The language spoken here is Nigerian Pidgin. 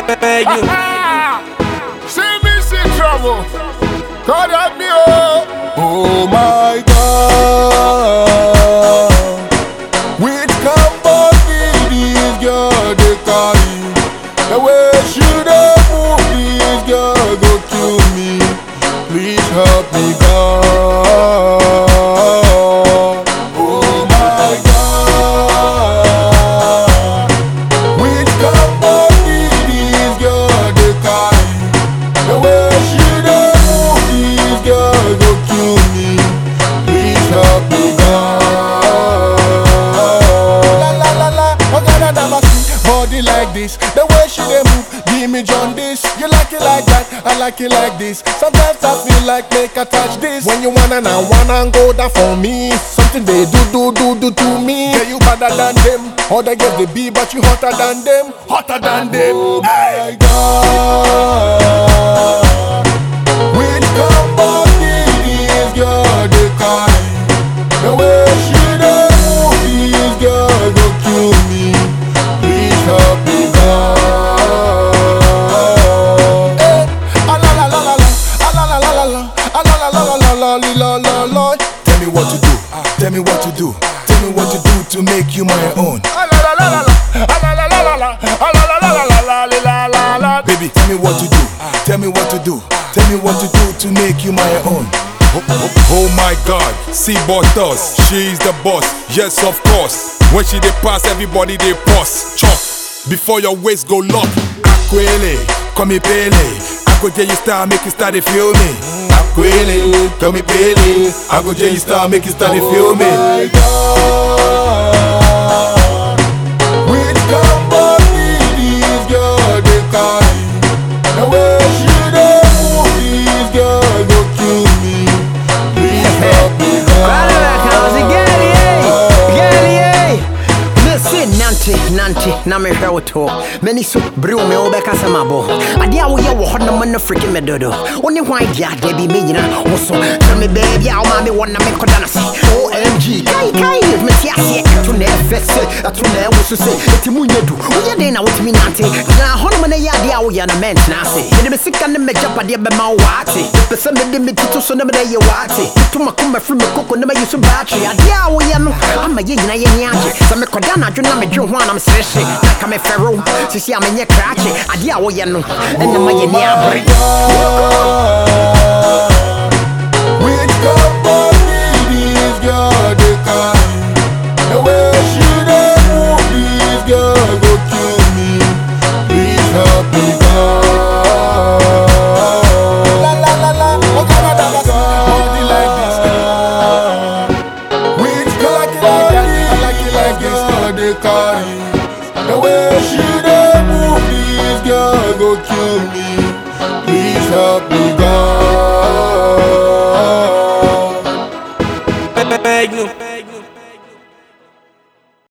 beg you. See me see trouble. God help me, oh. Oh my God. Which company this girl they carry? The way she dey move this girl go kill me. Please help me, God. Oh my God. Which company this girl they carry? The way she dey move this girl go kill me. Please help me, God. La la la la, oh God, I never see body like this. The way she dey move, give me jaundice. You like it like that, I like it like this. Sometimes I feel like make I touch this. When you wanna now wanna go down for me. Something they do do do do to me. Yeah, you better than them. Other girls they be, but you hotter than them, hotter than them. Oh my God. Which company this girl they carry? The way she dey move, this girl go kill me. Please help me, God. Eh, ah, la, la, la, la, la, ah, la, la, la, la, la, ah, la, la, la, la, la, la, la, la, la. Tell me what to do. Tell me what to do. Tell me what to do to make you my own. Ah, la, la, la, la, la, ah, la, la, la, la, la, ah, la, la, la, la, la, la, la, la, la. Baby, tell me what to do. Tell me what to do. Tell me what to do to make you my own. Oh, oh, oh my God, see does. She's the boss. Yes, of course. When she dey pass, everybody they pause. Chop before your waist go lock. Aquele, come me pele. I go J you start, make you start to feel me. Aquele, come me pele. I go J you start, make you start to feel me. my God. Which company this girl they carry? The way she dey move, this girl go kill me. Please help me, nante nante na mehwɛ wo to m'ani so bere wo me wobɛkasa mabɔ adeɛ a woyɛ wɔ hɔ no ma no friki me dodo wo ne hwan deɛ adeɛ bi mɛnyina wo so sɛ me baabi a woma me wɔ na mekɔda no se omg kai kai mete aseɛ ɛto na ɛfɛ se ɛto na ɛwo so se ɛti mu nyɛ du woyɛ den na wotumi nante gyina hɔ nom no yɛ adeɛ a woyɛ no mɛntena ase mede me sika ne m'agyapadeɛ bɛma wo waate mepɛ sɛ mede me tito so ne mede yɛ waate meto makoma firi me koko ne mayi so baatwe adeɛ a woyɛ no ama yɛ nyina yɛni agye sɛ mekɔda anadwo na medwe ho a na meserehye na ka mefɛro sisi a menyɛ krakye adeɛ a woyɛ no ɛna ma yɛni abere Which company this girl they carry? The way she dey move, this girl go kill me. Please help me, God. La la la la, oh God, I never see body like this. Which company I like it like this girl they carry? The way she dey move, this girl go kill me. Please help me, God.